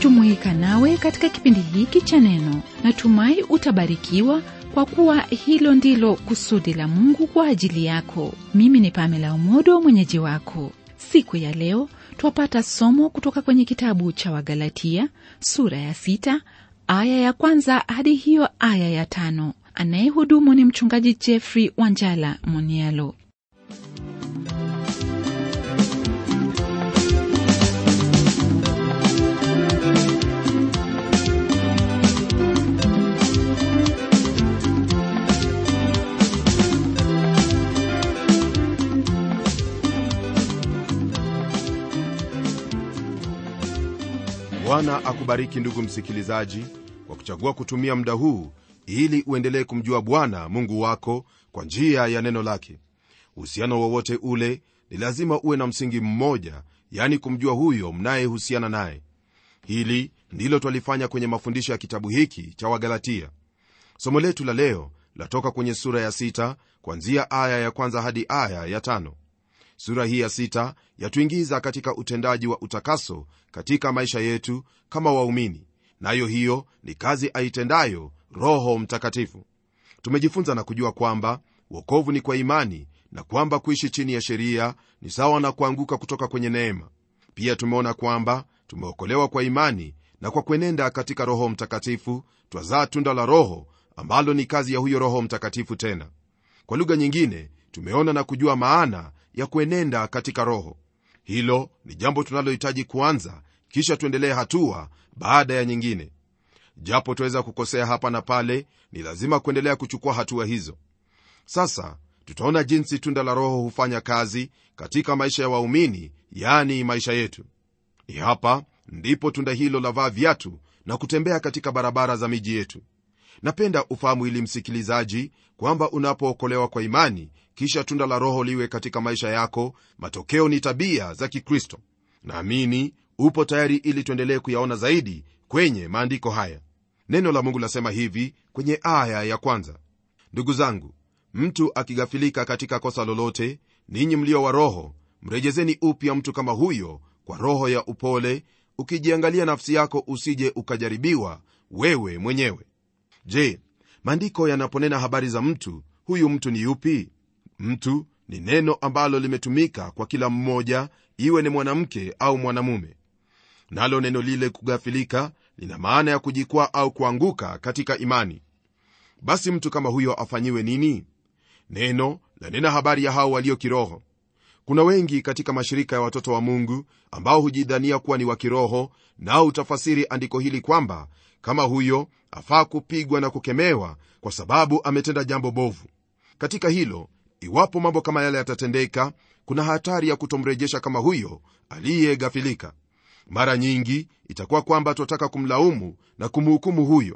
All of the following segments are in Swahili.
kujumuika nawe katika kipindi hiki cha neno natumai utabarikiwa kwa kuwa hilo ndilo kusudi la mungu kwa ajili yako mimi ni pamela umodo mwenyeji wako siku ya leo twapata somo kutoka kwenye kitabu cha wagalatia sura ya sita aya ya kwanza hadi hiyo aya ya tano anayehudumu ni mchungaji jeffrey wanjala monialo bwana akubariki ndugu msikilizaji kwa kuchagua kutumia muda huu ili uendelee kumjua bwana mungu wako kwa njia ya neno lake uhusiano wowote ule ni lazima uwe na msingi mmoja yani kumjua huyo mnayehusiana naye hili ndilo twalifanya kwenye mafundisho ya kitabu hiki cha wagalatia somo letu la leo latoka kwenye sura ya sita kwanzia aya ya kwanza hadi aya ya tano sura hii ya sita yatuingiza katika utendaji wa utakaso katika maisha yetu kama waumini nayo hiyo ni kazi aitendayo roho mtakatifu tumejifunza na kujua kwamba wokovu ni kwa imani na kwamba kuishi chini ya sheria ni sawa na kuanguka kutoka kwenye neema pia tumeona kwamba tumeokolewa kwa imani na kwa kuenenda katika roho mtakatifu twazaa tunda la roho ambalo ni kazi ya huyo roho mtakatifu tena kwa lugha nyingine tumeona na kujua maana ya kuenenda katika roho hilo ni jambo tunalohitaji kuanza kisha tuendelee hatua baada ya nyingine japo tuweza kukosea hapa na pale ni lazima kuendelea kuchukua hatua hizo sasa tutaona jinsi tunda la roho hufanya kazi katika maisha ya waumini yani maisha yetu ni hapa ndipo tunda hilo lavaa viatu na kutembea katika barabara za miji yetu napenda ufahamu ili msikilizaji kwamba unapookolewa kwa imani kisha tunda la roho liwe katika maisha yako matokeo ni tabia za kikristo naamini upo tayari ili tuendelee kuyaona zaidi kwenye maandiko haya neno la mungu lasema hivi kwenye aya ya kwanza ndugu zangu mtu akigafilika katika kosa lolote ninyi mlio wa roho mrejezeni upya mtu kama huyo kwa roho ya upole ukijiangalia nafsi yako usije ukajaribiwa wewe mwenyewe je maandiko yanaponena habari za mtu huyu mtu ni yupi mtu ni neno ambalo limetumika kwa kila mmoja iwe ni mwanamke au mwanamume nalo neno lile kugafilika lina maana ya kujikwaa au kuanguka katika imani basi mtu kama huyo afanyiwe nini neno lanena habari ya hao walio kiroho kuna wengi katika mashirika ya watoto wa mungu ambao hujidhania kuwa ni wa kiroho nao utafasiri andiko hili kwamba kama huyo afaa kupigwa na kukemewa kwa sababu ametenda jambo bovu katika hilo iwapo mambo kama yale yatatendeka kuna hatari ya kutomrejesha kama huyo aliyegafilika mara nyingi itakuwa kwamba twataka kumlaumu na kumhukumu huyo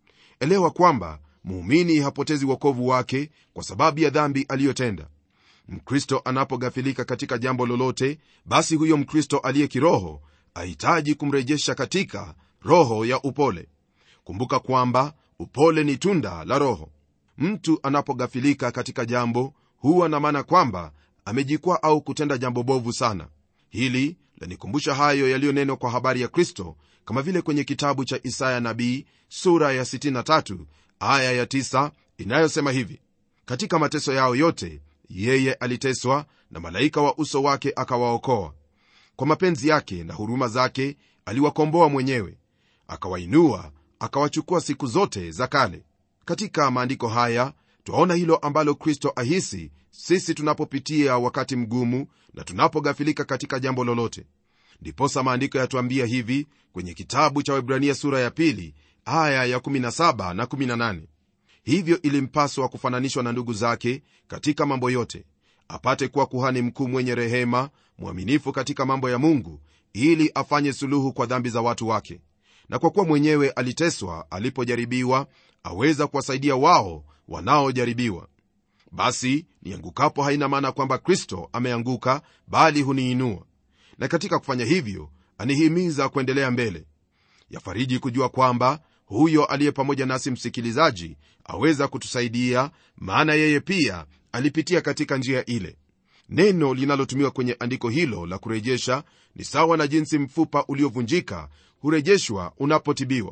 elewa kwamba muumini hapotezi wokovu wake kwa sababu ya dhambi aliyotenda mkristo anapogafilika katika jambo lolote basi huyo mkristo aliye kiroho ahitaji kumrejesha katika roho ya upole kumbuka kwamba upole ni tunda la roho mtu anapogafilika katika jambo huwa na maana kwamba amejikwaa au kutenda jambo bovu sana hili lanikumbusha hayo yaliyonenwa kwa habari ya kristo kama vile kwenye kitabu cha isaya nabii sura ya 63 aya ya 9 inayosema hivi katika mateso yao yote yeye aliteswa na malaika wa uso wake akawaokoa kwa mapenzi yake na huruma zake aliwakomboa mwenyewe akawainua akawachukua siku zote za kale katika maandiko haya twaona hilo ambalo kristo ahisi sisi tunapopitia wakati mgumu na tunapogafilika katika jambo lolote ndiposa maandiko yatuambia hivi kwenye kitabu cha webrania sura ya pili aya ya 17 na 18 hivyo ilimpaswa kufananishwa na ndugu zake katika mambo yote apate kuwa kuhani mkuu mwenye rehema mwaminifu katika mambo ya mungu ili afanye suluhu kwa dhambi za watu wake na kwa kuwa mwenyewe aliteswa alipojaribiwa aweza kuwasaidia wao wanaojaribiwa basi niangukapo haina maana kwamba kristo ameanguka bali huniinua na katika kufanya hivyo anihimiza kuendelea mbele yafariji kujua kwamba huyo aliye pamoja nasi msikilizaji aweza kutusaidia maana yeye pia alipitia katika njia ile neno linalotumiwa kwenye andiko hilo la kurejesha ni sawa na jinsi mfupa uliovunjika hurejeshwa unapotibiwa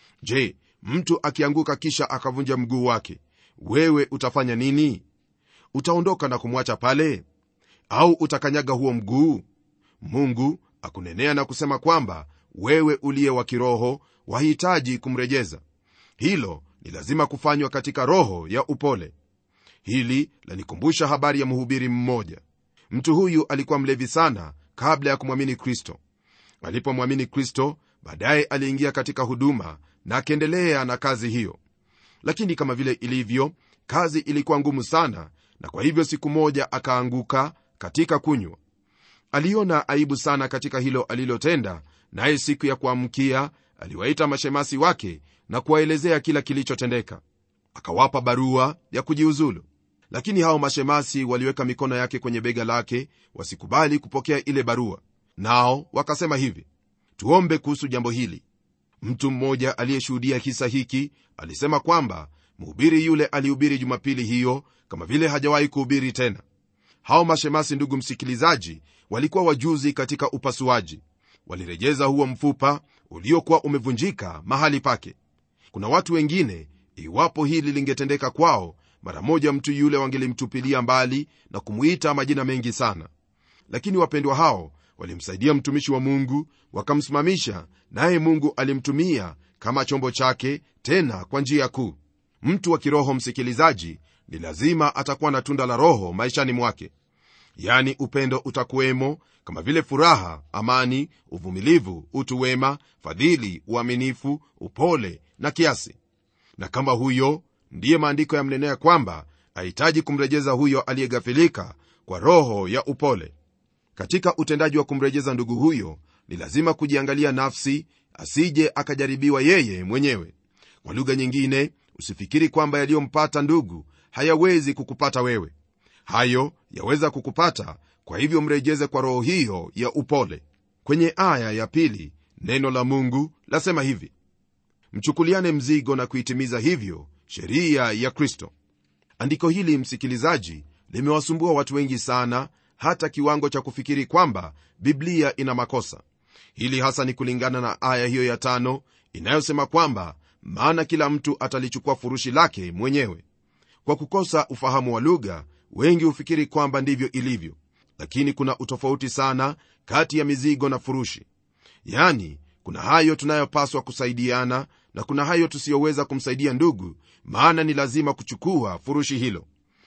je mtu akianguka kisha akavunja mguu wake wewe utafanya nini utaondoka na kumwacha pale au utakanyaga huo mguu mungu akunenea na kusema kwamba wewe uliye wa kiroho wahitaji kumrejeza hilo ni lazima kufanywa katika roho ya upole hili lanikumbusha habari ya mhubiri mmoja mtu huyu alikuwa mlevi sana kabla ya kumwamini kristo alipomwamini kristo baadaye aliingia katika huduma na akaendelea na kazi hiyo lakini kama vile ilivyo kazi ilikuwa ngumu sana na kwa hivyo siku moja akaanguka katika kunywa aliona aibu sana katika hilo alilotenda naye siku ya kuamkia aliwaita mashemasi wake na kuwaelezea kila kilichotendeka akawapa barua ya kujiuzulu lakini hao mashemasi waliweka mikono yake kwenye bega lake wasikubali kupokea ile barua nao wakasema hivi tuombe kuhusu jambo hili mtu mmoja aliyeshuhudia kisa hiki alisema kwamba mhubiri yule alihubiri jumapili hiyo kama vile hajawahi kuhubiri tena hao mashemasi ndugu msikilizaji walikuwa wajuzi katika upasuaji walirejeza huo mfupa uliokuwa umevunjika mahali pake kuna watu wengine iwapo hili lingetendeka kwao mara moja mtu yule wangelimtupilia mbali na kumwita majina mengi sana lakini wapendwa hao walimsaidia mtumishi wa mungu wakamsimamisha naye mungu alimtumia kama chombo chake tena kwa njia kuu mtu wa kiroho msikilizaji ni lazima atakuwa na tunda la roho maishani mwake yani upendo utakuwemo kama vile furaha amani uvumilivu utu wema fadhili uaminifu upole na kiasi na kama huyo ndiye maandiko yamnenea kwamba ahitaji kumrejeza huyo aliyegafilika kwa roho ya upole katika utendaji wa kumrejeza ndugu huyo ni lazima kujiangalia nafsi asije akajaribiwa yeye mwenyewe kwa lugha nyingine usifikiri kwamba yaliyompata ndugu hayawezi kukupata wewe hayo yaweza kukupata kwa hivyo mrejeze kwa roho hiyo ya upole kwenye aya ya pili neno la mungu lasema hivi mchukuliane mzigo na kuitimiza hivyo sheria ya kristo andiko hili msikilizaji limewasumbua watu wengi sana hata kiwango cha kufikiri kwamba biblia ina makosa hili hasa ni kulingana na aya hiyo ya tano inayosema kwamba maana kila mtu atalichukua furushi lake mwenyewe kwa kukosa ufahamu wa lugha wengi hufikiri kwamba ndivyo ilivyo lakini kuna utofauti sana kati ya mizigo na furushi yani kuna hayo tunayopaswa kusaidiana na kuna hayo tusiyoweza kumsaidia ndugu maana ni lazima kuchukua furushi hilo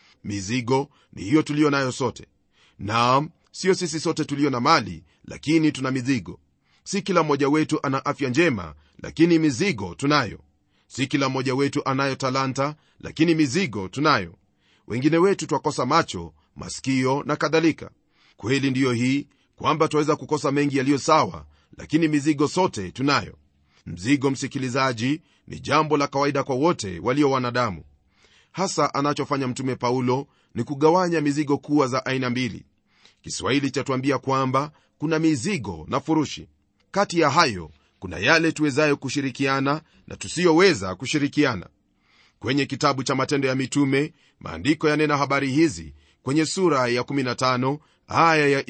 mizigo ni hiyo tuliyo nayo sote naam siyo sisi sote tulio na mali lakini tuna mizigo si kila mmoja wetu ana afya njema lakini mizigo tunayo si kila mmoja wetu anayo talanta lakini mizigo tunayo wengine wetu twakosa macho masikio na kadhalika kweli ndiyo hii kwamba twaweza kukosa mengi yaliyo sawa lakini mizigo sote tunayo mzigo msikilizaji ni jambo la kawaida kwa wote walio wanadamu hasa anachofanya mtume paulo ni kugawanya mizigo kuwa za aina mbili kiswahili chatuambia kwamba kuna mizigo na furushi kati ya hayo kuna yale tuwezayo kushirikiana na tusiyoweza kushirikiana kwenye kitabu cha matendo ya mitume maandiko yanena habari hizi kwenye sura ya 15 aya ya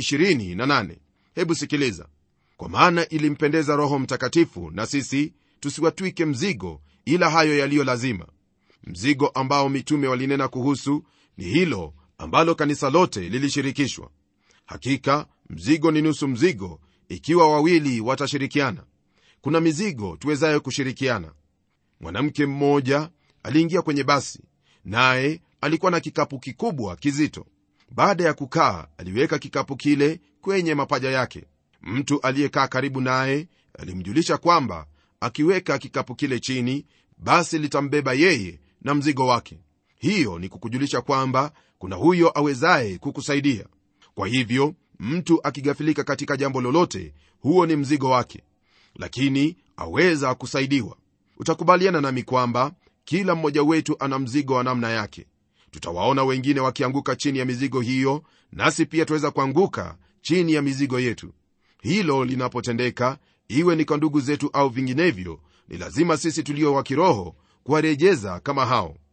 28 hebu sikiliza kwa maana ilimpendeza roho mtakatifu na sisi tusiwatwike mzigo ila hayo yaliyo lazima mzigo ambao mitume walinena kuhusu ni hilo ambalo kanisa lote lilishirikishwa hakika mzigo ni nusu mzigo ikiwa wawili watashirikiana kuna mizigo tuwezayo kushirikiana mwanamke mmoja aliingia kwenye basi naye alikuwa na kikapu kikubwa kizito baada ya kukaa aliweka kikapu kile kwenye mapaja yake mtu aliyekaa karibu naye alimjulisha kwamba akiweka kikapu kile chini basi litambeba yeye na mzigo wake hiyo ni kukujulisha kwamba kuna huyo awezaye kukusaidia kwa hivyo mtu akigafilika katika jambo lolote huo ni mzigo wake lakini aweza kusaidiwa utakubaliana nami kwamba kila mmoja wetu ana mzigo wa namna yake tutawaona wengine wakianguka chini ya mizigo hiyo nasi pia tuweza kuanguka chini ya mizigo yetu hilo linapotendeka iwe ni kwa ndugu zetu au vinginevyo ni lazima sisi tulio wa kiroho kuwarejeza kama hao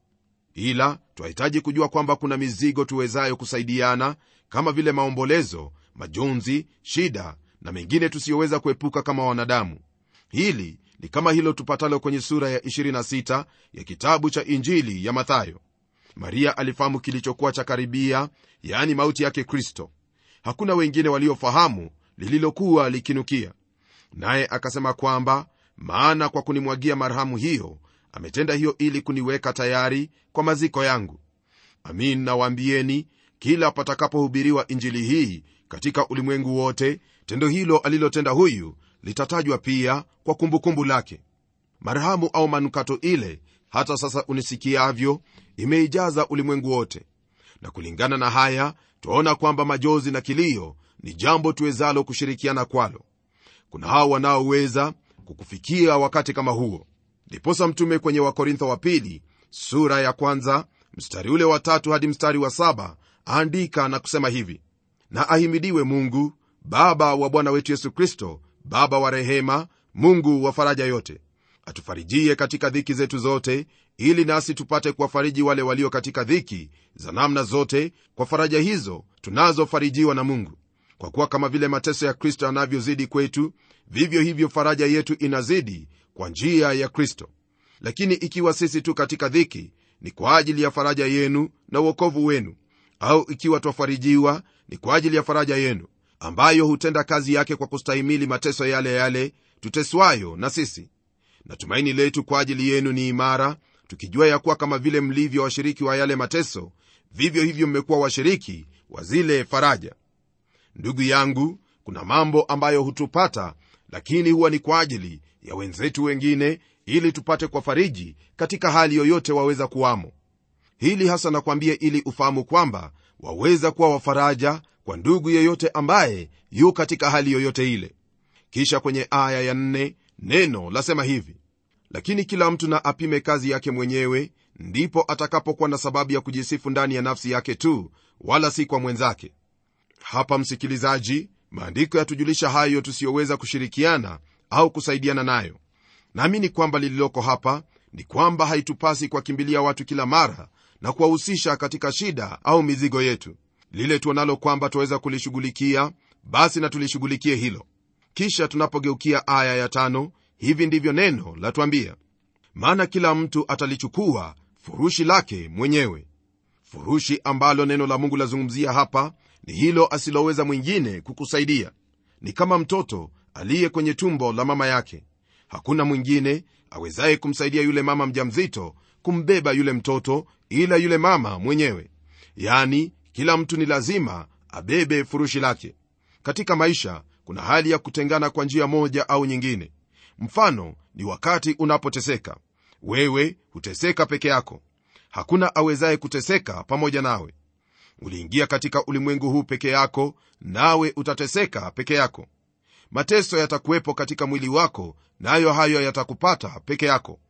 ila twahitaji kujua kwamba kuna mizigo tuwezayo kusaidiana kama vile maombolezo majonzi shida na mengine tusiyoweza kuepuka kama wanadamu hili ni kama hilo tupatalo kwenye sura ya 26 ya kitabu cha injili ya mathayo maria alifahamu kilichokuwa cha karibia yaani mauti yake kristo hakuna wengine waliofahamu lililokuwa likinukia naye akasema kwamba maana kwa kunimwagia marhamu hiyo ametenda hiyo ili kuniweka tayari kwa maziko yangu amin nawaambieni kila patakapohubiriwa injili hii katika ulimwengu wote tendo hilo alilotenda huyu litatajwa pia kwa kumbukumbu lake marhamu au manukato ile hata sasa unisikiavyo imeijaza ulimwengu wote na kulingana na haya twaona kwamba majozi na kilio ni jambo tuwezalo kushirikiana kwalo kuna hao wanaoweza kukufikia wakati kama huo ndiposa mtume kwenye wakorintho wa pili sura ya kwanza mstari ule wa tatu hadi mstari wa saba aandika na kusema hivi na ahimidiwe mungu baba wa bwana wetu yesu kristo baba wa rehema mungu wa faraja yote atufarijie katika dhiki zetu zote ili nasi tupate kuwafariji wale walio katika dhiki za namna zote kwa faraja hizo tunazofarijiwa na mungu kwa kuwa kama vile mateso ya kristo yanavyozidi kwetu vivyo hivyo faraja yetu inazidi kwa njia ya kristo lakini ikiwa sisi tu katika dhiki ni kwa ajili ya faraja yenu na uokovu wenu au ikiwa twafarijiwa ni kwa ajili ya faraja yenu ambayo hutenda kazi yake kwa kustahimili mateso yale yale tuteswayo na sisi na tumaini letu kwa ajili yenu ni imara tukijua ya kuwa kama vile mlivyo washiriki wa yale mateso vivyo hivyo mmekuwa washiriki wa zile faraja ndugu yangu kuna mambo ambayo hutupata lakini huwa ni kwa ajili ya wenzetu wengine ili tupate kwa fariji katika hali yoyote waweza kuwamo hili hasa nakwambia ili ufahamu kwamba waweza kuwa wafaraja kwa ndugu yeyote ambaye yu katika hali yoyote ile kisha kwenye aya ya nne, neno lasema hivi lakini kila mtu na apime kazi yake mwenyewe ndipo atakapokuwa na sababu ya kujisifu ndani ya nafsi yake tu wala si kwa mwenzake hapa msikilizaji maandiko yatujulisha hayo tusiyoweza kushirikiana au kusaidiana nayo naamini kwamba lililoko hapa ni kwamba haitupasi kuwakimbilia watu kila mara na kuwahusisha katika shida au mizigo yetu lile tuonalo kwamba twaweza kulishughulikia basi na tulishughulikie hilo kisha tunapogeukia aya ya tano hivi ndivyo neno latwambia maana kila mtu atalichukua furushi lake mwenyewe furushi ambalo neno la mungu lazungumzia hapa ni hilo asiloweza mwingine kukusaidia ni kama mtoto aliye kwenye tumbo la mama yake hakuna mwingine awezaye kumsaidia yule mama mjamzito kumbeba yule mtoto ila yule mama mwenyewe yani kila mtu ni lazima abebe furushi lake katika maisha kuna hali ya kutengana kwa njia moja au nyingine mfano ni wakati unapoteseka wewe huteseka peke yako hakuna awezaye kuteseka pamoja nawe uliingia katika ulimwengu huu peke yako nawe utateseka peke yako mateso yatakuwepo katika mwili wako nayo na hayo yatakupata peke yako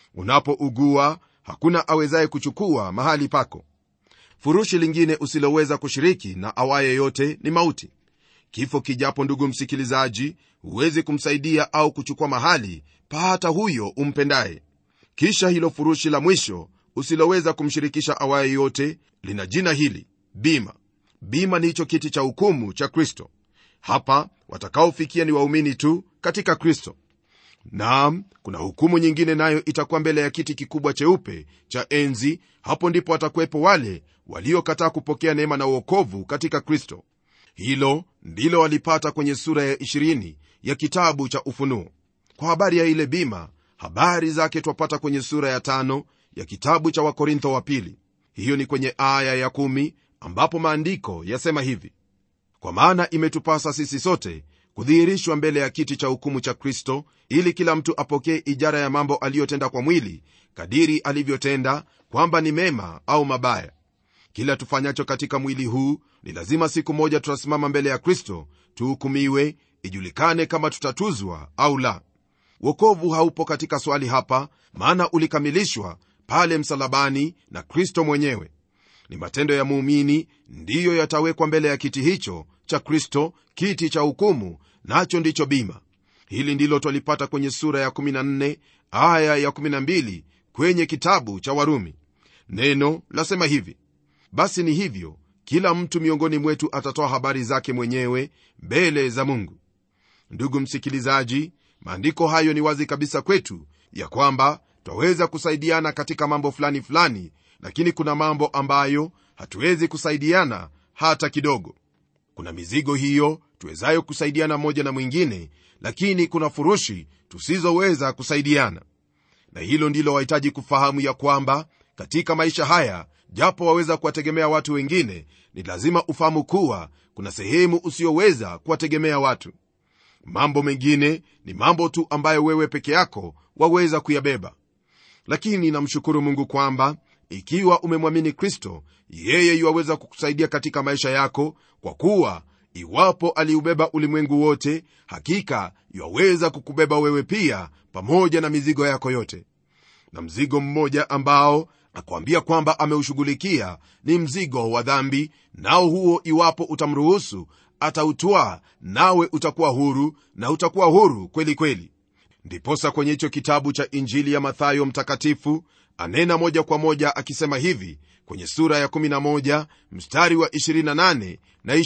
unapougua hakuna awezaye kuchukua mahali pako furushi lingine usiloweza kushiriki na awaye yote ni mauti kifo kijapo ndugu msikilizaji huwezi kumsaidia au kuchukua mahali pa hata huyo umpendaye kisha hilo furushi la mwisho usiloweza kumshirikisha awaye yote lina jina hili bima bima ni hicho kiti cha hukumu cha kristo hapa watakaofikia ni waumini tu katika kristo naam kuna hukumu nyingine nayo itakuwa mbele ya kiti kikubwa cheupe cha enzi hapo ndipo watakuwepo wale waliokataa kupokea neema na uokovu katika kristo hilo ndilo walipata kwenye sura ya 20 ya kitabu cha ufunuo kwa habari ya ile bima habari zake twapata kwenye sura ya tano ya kitabu cha wakorintho wa pili hiyo ni kwenye aya ya kumi ambapo maandiko yasema hivi kwa maana imetupasa sisi sote kudhihirishwa mbele ya kiti cha hukumu cha kristo ili kila mtu apokee ijara ya mambo aliyotenda kwa mwili kadiri alivyotenda kwamba ni mema au mabaya kila tufanyacho katika mwili huu ni lazima siku moja tutasimama mbele ya kristo tuhukumiwe ijulikane kama tutatuzwa au la wokovu haupo katika swali hapa maana ulikamilishwa pale msalabani na kristo mwenyewe ni matendo ya muumini ndiyo yatawekwa mbele ya kiti hicho cha kristo kiti cha hukumu nacho ndicho bima hili ndilo twalipata kwenye sura ya 14 aya ya 12 kwenye kitabu cha warumi neno lasema hivi basi ni hivyo kila mtu miongoni mwetu atatoa habari zake mwenyewe mbele za mungu ndugu msikilizaji maandiko hayo ni wazi kabisa kwetu ya kwamba twaweza kusaidiana katika mambo fulani fulani lakini kuna mambo ambayo hatuwezi kusaidiana hata kidogo kuna mizigo hiyo tuwezayo kusaidiana mmoja na mwingine lakini kuna furushi tusizoweza kusaidiana na hilo ndilo wahitaji kufahamu ya kwamba katika maisha haya japo waweza kuwategemea watu wengine ni lazima ufahamu kuwa kuna sehemu usiyoweza kuwategemea watu mambo mengine ni mambo tu ambayo wewe peke yako waweza kuyabeba lakini namshukuru mungu kwamba ikiwa umemwamini kristo yeye yuwaweza kukusaidia katika maisha yako kwa kuwa iwapo aliubeba ulimwengu wote hakika yuwaweza kukubeba wewe pia pamoja na mizigo yako yote na mzigo mmoja ambao akwambia kwamba ameushughulikia ni mzigo wa dhambi nao huo iwapo utamruhusu atautwaa nawe utakuwa huru na utakuwa huru kweli kweli ndiposa kwenye hicho kitabu cha injili ya mathayo mtakatifu anena moja kwa moja akisema hivi kwenye sura ya 11 mstari wa 28 na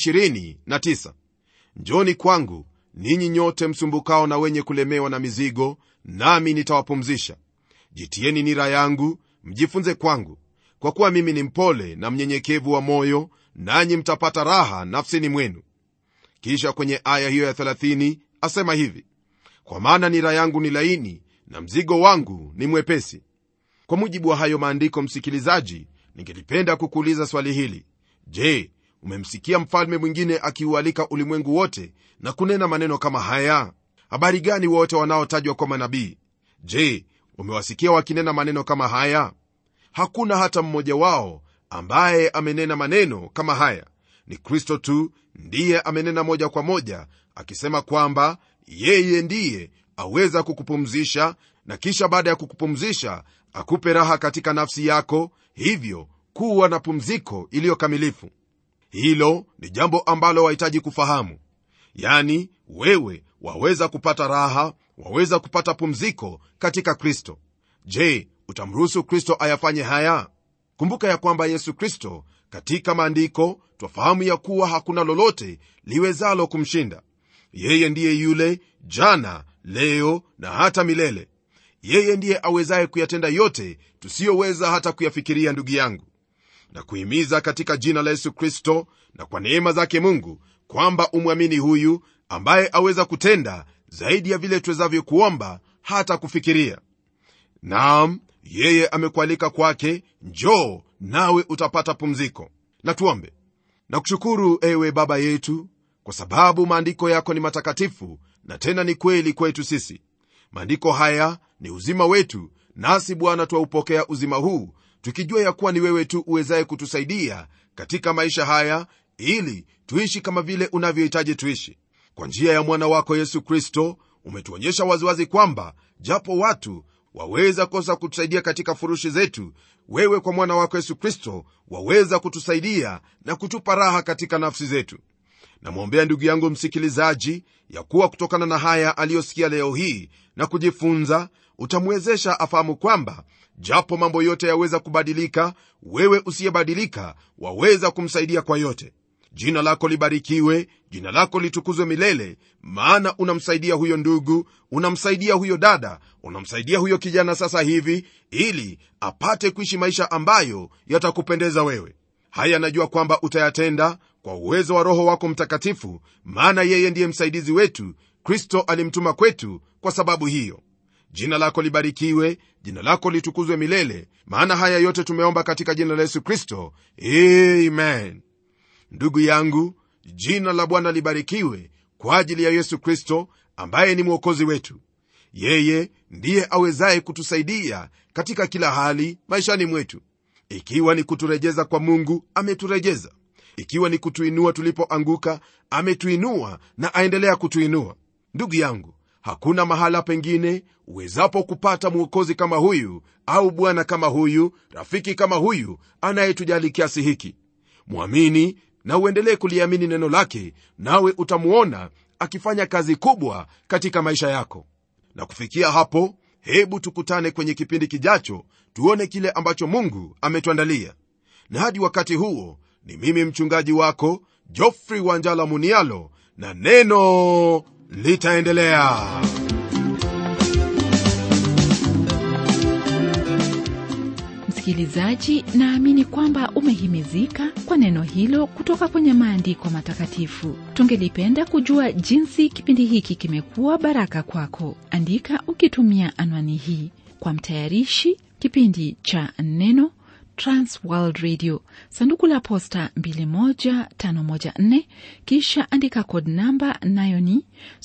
29 njoni kwangu ninyi nyote msumbukao na wenye kulemewa na mizigo nami nitawapumzisha jitieni nira yangu mjifunze kwangu kwa kuwa mimi ni mpole na mnyenyekevu wa moyo nanyi mtapata raha nafsini mwenu kisha kwenye aya hiyo ya 30 asema hivi kwa maana nira yangu ni laini na mzigo wangu ni mwepesi kwa mujibu wa hayo maandiko msikilizaji ningelipenda kukuuliza swali hili je umemsikia mfalme mwingine akiualika ulimwengu wote na kunena maneno kama haya habari gani wote wanaotajwa kwa manabii je umewasikia wakinena maneno kama haya hakuna hata mmoja wao ambaye amenena maneno kama haya ni kristo tu ndiye amenena moja kwa moja akisema kwamba yeye ndiye aweza kukupumzisha na kisha baada ya kukupumzisha akupe raha katika nafsi yako hivyo kuwa na pumziko iliyokamilifu hilo ni jambo ambalo wahitaji kufahamu yani wewe waweza kupata raha waweza kupata pumziko katika kristo je utamruhusu kristo ayafanye haya kumbuka ya kwamba yesu kristo katika maandiko twafahamu ya kuwa hakuna lolote liwezalo kumshinda yeye ndiye yule jana leo na hata milele yeye ndiye awezaye kuyatenda yote tusiyoweza hata kuyafikiria ndugu yangu na kuhimiza katika jina la yesu kristo na kwa neema zake mungu kwamba umwamini huyu ambaye aweza kutenda zaidi ya vile tuwezavyo kuomba hata kufikiria naam yeye amekualika kwake njoo nawe utapata pumziko na tuombe na kushukuru ewe baba yetu kwa sababu maandiko yako ni matakatifu na tena ni kweli kwetu sisi maandiko haya ni uzima wetu nasi bwana twaupokea uzima huu tukijua ya kuwa ni wewe tu uwezaye kutusaidia katika maisha haya ili tuishi kama vile unavyohitaji tuishi kwa njia ya mwana wako yesu kristo umetuonyesha waziwazi kwamba japo watu waweza kosa kutusaidia katika furushi zetu wewe kwa mwana wako yesu kristo waweza kutusaidia na kutupa raha katika nafsi zetu namwombea ndugu yangu msikilizaji ya kuwa kutokana na haya aliyosikia leo hii na kujifunza utamwezesha afahamu kwamba japo mambo yote yaweza kubadilika wewe usiyebadilika waweza kumsaidia kwa yote jina lako libarikiwe jina lako litukuzwe milele maana unamsaidia huyo ndugu unamsaidia huyo dada unamsaidia huyo kijana sasa hivi ili apate kuishi maisha ambayo yatakupendeza wewe haya najua kwamba utayatenda kwa uwezo wa roho wako mtakatifu maana yeye ndiye msaidizi wetu kristo alimtuma kwetu kwa sababu hiyo jina lako libarikiwe jina lako litukuzwe milele maana haya yote tumeomba katika jina la yesu kristo amen ndugu yangu jina la bwana libarikiwe kwa ajili ya yesu kristo ambaye ni mwokozi wetu yeye ndiye awezaye kutusaidia katika kila hali maishani mwetu ikiwa ni kuturejeza kwa mungu ameturejeza ikiwa ni kutuinua tulipoanguka ametuinua na aendelea kutuinua ndugu yangu hakuna mahala pengine uwezapo kupata mwokozi kama huyu au bwana kama huyu rafiki kama huyu anayetujali kiasi hiki mwamini na uendelee kuliamini neno lake nawe utamuona akifanya kazi kubwa katika maisha yako na kufikia hapo hebu tukutane kwenye kipindi kijacho tuone kile ambacho mungu ametuandalia na hadi wakati huo ni mimi mchungaji wako jofrey wanjala munialo na neno litaendelea msikilizaji naamini kwamba umehimizika kwa neno hilo kutoka kwenye maandiko matakatifu tungelipenda kujua jinsi kipindi hiki kimekuwa baraka kwako andika ukitumia anwani hii kwa mtayarishi kipindi cha neno transworld radio sanduku la posta 21514 kisha andika kod namba nayo ni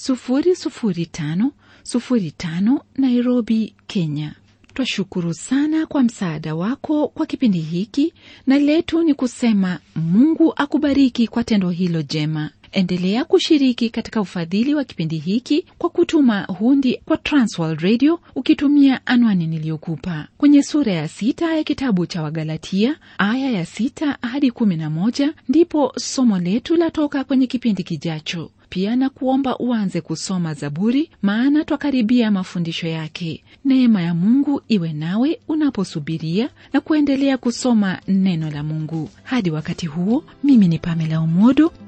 00505 nairobi kenya twashukuru sana kwa msaada wako kwa kipindi hiki na letu ni kusema mungu akubariki kwa tendo hilo jema endelea kushiriki katika ufadhili wa kipindi hiki kwa kutuma hundi kwa transworld radio ukitumia anwani niliyokupa kwenye sura ya sita ya kitabu cha wagalatia aya ya sita hadi kumi na moja ndipo somo letu latoka kwenye kipindi kijacho pia na kuomba uanze kusoma zaburi maana twakaribia mafundisho yake neema ya mungu iwe nawe unaposubiria na kuendelea kusoma neno la mungu hadi wakati huo mimi ni pamela umodo